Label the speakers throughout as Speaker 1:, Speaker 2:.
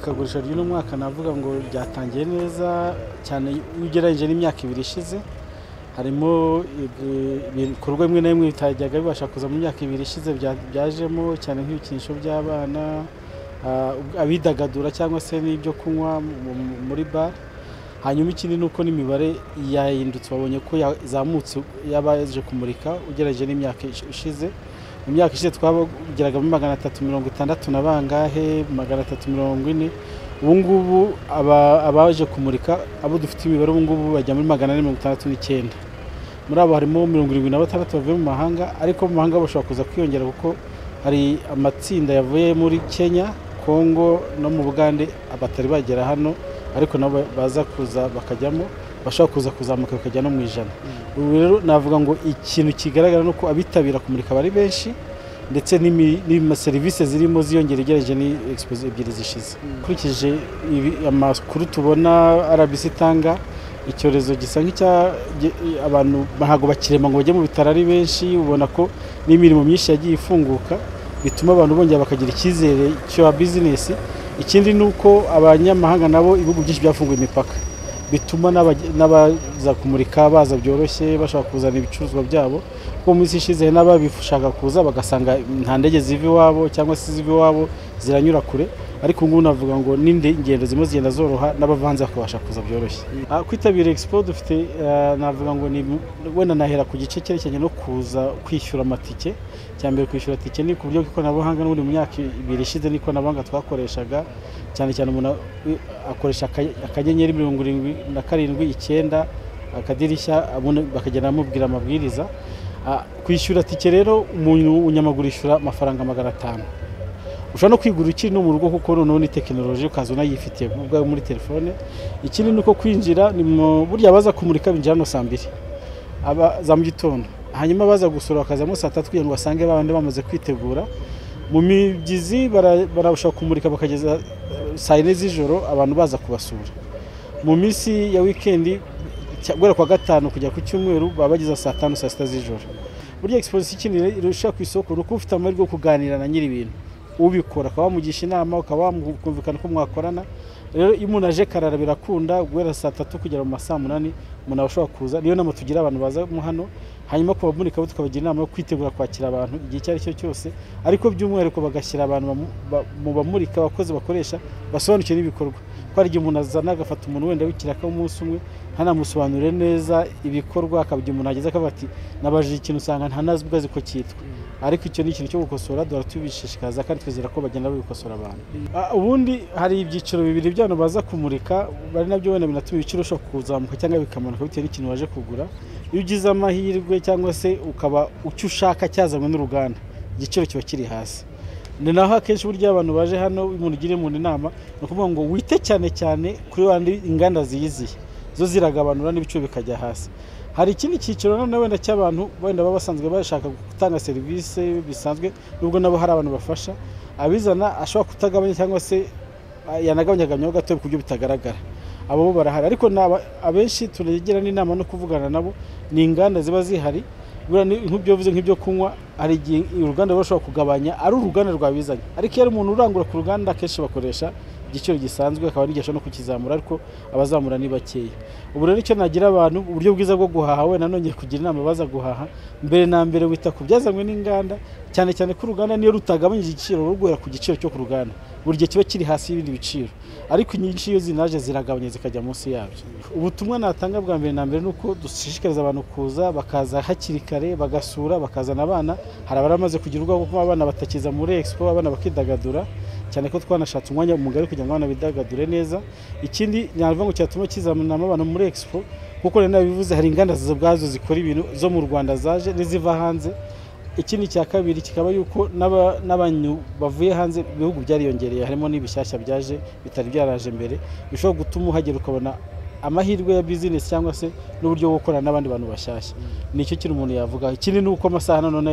Speaker 1: akagurisho ry'uno mwaka navuga ngo ryatangiye neza cyane iyo ugereranyije n'imyaka ibiri ishize harimo ibikorwa bimwe na bimwe bitajyaga bibasha kuza mu myaka ibiri ishize byajemo cyane nk'ibikinisho by'abana abidagadura cyangwa se n'ibyo kunywa muri bare hanyuma ikindi ni uko n'imibare yahindutse babonye ko yazamutse y'abaje kumurika ugereranyije n'imyaka ishize mu myaka ishize twageragamo magana atatu mirongo itandatu na bangahe magana atatu mirongo ine ubu ngubu abaje kumurika abo dufite imibare ubu ngubu bajya muri magana ane mirongo itandatu n'icyenda muri abo harimo mirongo irindwi na batandatu bavuye mu mahanga ariko mu mahanga bashobora kuza kwiyongera kuko hari amatsinda yavuye muri kenya kongo no mu bugande batari bagera hano ariko nabo baza kuza bakajyamo bashobora kuza kuzamuka bakajya no mu ijana ubu rero navuga ngo ikintu kigaragara ni uko abitabira kumurika bari benshi ndetse serivisi zirimo ziyongera ugereranije ni egisipozi ebyiri zishize ukurikije amakuru tubona arabisi itanga icyorezo gisa nk'icya abantu ntabwo bakirema ngo bajye mu bitaro ari benshi ubona ko n'imirimo myinshi yagiye ifunguka bituma abantu bongera bakagira icyizere cya bizinesi ikindi ni uko abanyamahanga nabo ibihugu byinshi byafunguye imipaka bituma n'abaza kumurika baza byoroshye bashaka kuzana ibicuruzwa byabo kuko minsi ishize n'ababishaka kuza bagasanga nta ndege ziva iwabo cyangwa se ziva iwabo ziranyura kure ariko ngubu navuga ngo n'ingendo zirimo zigenda zoroha n'abavanze bakabasha kuza byoroshye kwitabira expo dufite navuga ngo wenda nahera ku gice cyerekeranye no kuza kwishyura amatike mbere kwishyura tike ni ku buryo bw'ikoranabuhanga n'ubundi mu myaka ibiri ishize n'ikoranabuhanga twakoreshaga cyane cyane umuntu akoresha akanyenyeri mirongo irindwi na karindwi icyenda akadirishya bakagenda bamubwira amabwiriza kwishyura tike rero umunyamaguru yishyura amafaranga magana atanu ushobora no kwigura ukiri no mu rugo kuko noneho ni tekinoloji ukaza unayifite ubwawe muri telefone ikindi ni uko kwinjira ni burya abaza kumurika binjira hano saa mbiri za mu gitondo hanyuma abaza gusura bakazamo saa tatu kugira ngo basange babandi bamaze kwitegura mu migezi barabasha kumurika bakageza saa yine z'ijoro abantu baza kubasura mu minsi ya wikendi guhera kwa gatanu kujya ku cyumweru baba bageza saa tanu saa sita z'ijoro burya egisipoziyo ikindi irusha ku isoko ni uko ufite amahirwe yo kuganira na nyiri ibintu ubikora ukaba wamugisha inama ukaba wakumvikana ko mwakorana rero iyo umuntu aje karara birakunda guhera saa tatu kugera mu ma saa munani umuntu aba ashobora kuza niyo nama tugira abantu bazamo hano hanyuma ku bamurika bo tukabagira inama yo kwitegura kwakira abantu igihe icyo ari cyo cyose ariko by'umwihariko bagashyira abantu mu bamurika abakozi bakoresha basobanukiwe n'ibikorwa ko hari igihe umuntu azana agafata umuntu wenda w'ikiraka w'umunsi umwe ntanamusobanurire neza ibikorwa akabigira umuntu ageze akavuga ati nabajije ikintu usanga ntanazi ubwazi ko cyitwa ariko icyo ni ikintu cyo gukosora duhora tubishishikaza kandi twizera ko bagenda babikosora abantu ubundi hari ibyiciro bibiri by'abantu baza kumurika bari nabyo wenda binatuma ibiciro ushobora kuzamuka cyangwa bikamanuka bitewe n'ikintu waje kugura iyo ugize amahirwe cyangwa se ukaba icyo ushaka cyazanywe n'uruganda igiciro kiba kiri hasi ni naho akenshi burya abantu baje hano umuntu ugiriye umuntu inama ni ukuvuga ngo wite cyane cyane kuri bandi inganda ziyiziye zo ziragabanura n'ibiciro bikajya hasi hari ikindi cyiciro noneho wenda cy'abantu wenda baba basanzwe bashaka gutanga serivisi bisanzwe nubwo nabo hari abantu bafasha abizana ashobora kutagabanya cyangwa se yanagabanyagamyaho gato ku buryo bitagaragara abo bo barahari ariko abenshi turagira n'inama no kuvugana nabo ni inganda ziba zihari nk'ibyo bivuze nk'ibyo kunywa hari igihe uruganda ruba rushobora kugabanya ari uruganda rwabizanye ariko iyo ari umuntu urangura ku ruganda akenshi bakoresha igiciro gisanzwe akaba n'igihe no kukizamura ariko abazamura ni bakeya ubu rero icyo nagira abantu uburyo bwiza bwo guhaha we nanone kugira inama baza guhaha mbere na mbere wita ku byazanywe n'inganda cyane cyane ko uruganda niyo rutagabanyije igiciro ruguhera ku giciro cyo ku ruganda buri gihe kiba kiri hasi y'ibindi biciro ariko inyinshi iyo zinaje ziragabanya zikajya munsi yabyo ubutumwa natanga bwa mbere na mbere ni uko dushishikariza abantu kuza bakaza hakiri kare bagasura bakazana abana hari abamaze kugira ubwoba kuko abana batakiza muri expo abana bakidagadura cyane ko twanashatse umwanya mugari kugira ngo abana bidagadure neza ikindi nyavuga ngo cyatuma kizamuramo abantu muri expo kuko rero nabivuze hari inganda ubwazo zikora ibintu zo mu rwanda zaje n'iziva hanze ikindi cya kabiri kikaba yuko n'abantu bavuye hanze ibihugu byariyongereye harimo n'ibishyashya byaje bitari byaraje mbere bishobora gutuma uhagera ukabona amahirwe ya bizinesi cyangwa se n'uburyo bwo gukorana n'abandi bantu bashyashya nicyo kintu umuntu yavuga ikindi ni uko amasaha nanone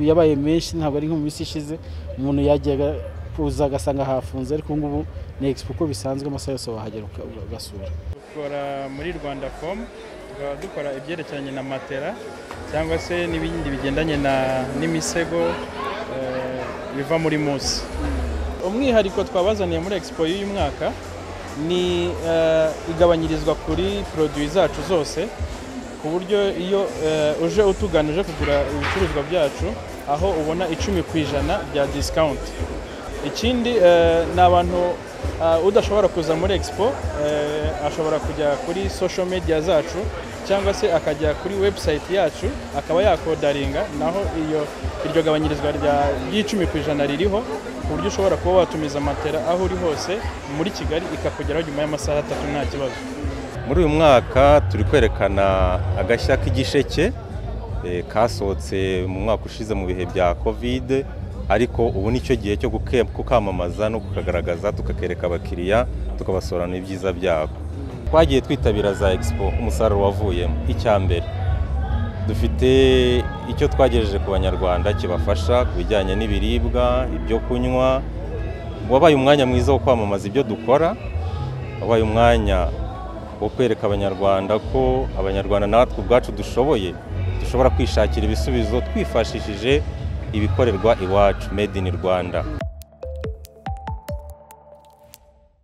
Speaker 1: yabaye menshi ntabwo ari nko mu minsi ishize umuntu yajyaga kuza agasanga hafunze ariko ubu ngubu ni expo uko bisanzwe amasaha yose wahagera ugasura
Speaker 2: dukora muri rwanda fomu tukaba dukora ibyerekeranye na matera cyangwa se n'ibindi bigendanye n'imisego biva muri musi umwihariko twabazaniye muri expo y'uyu mwaka ni eh, igabanyirizwa kuri produit zacu zose ku buryo iyo eh, uje utugana uje kugura ibicuruzwa byacu aho ubona icumi ku ijana bya discount ikindi eh, ni abantu eh, udashobora kuza muri expo eh, ashobora kujya kuri social media zacu cyangwa se akajya kuri website yacu akaba yakodaringa naho iyo iryo gabanyirizwa rya ry'icumi ku ijana ririho ku buryo ushobora kuba watumiza matera aho uri hose muri kigali ikakugeraho nyuma y'amasaha atatu nta kibazo
Speaker 3: muri uyu mwaka turi kwerekana agashya k'igisheke eh, kasohotse mu mwaka ushize mu bihe bya kovide ariko ubu ni cyo gihe cyo kuke- kukamamaza no kukagaragaza tukakereka abakiriya tukabasobanurira ibyiza byako twagiye twitabira za expo umusaruro wavuyemo icya mbere dufite icyo twagejeje ku banyarwanda kibafasha ku bijyanye n'ibiribwa ibyo kunywa wabaye umwanya mwiza wo kwamamaza ibyo dukora wabaye umwanya wo kwereka abanyarwanda ko abanyarwanda natwe ubwacu dushoboye dushobora kwishakira ibisubizo twifashishije ibikorerwa iwacu made in rwanda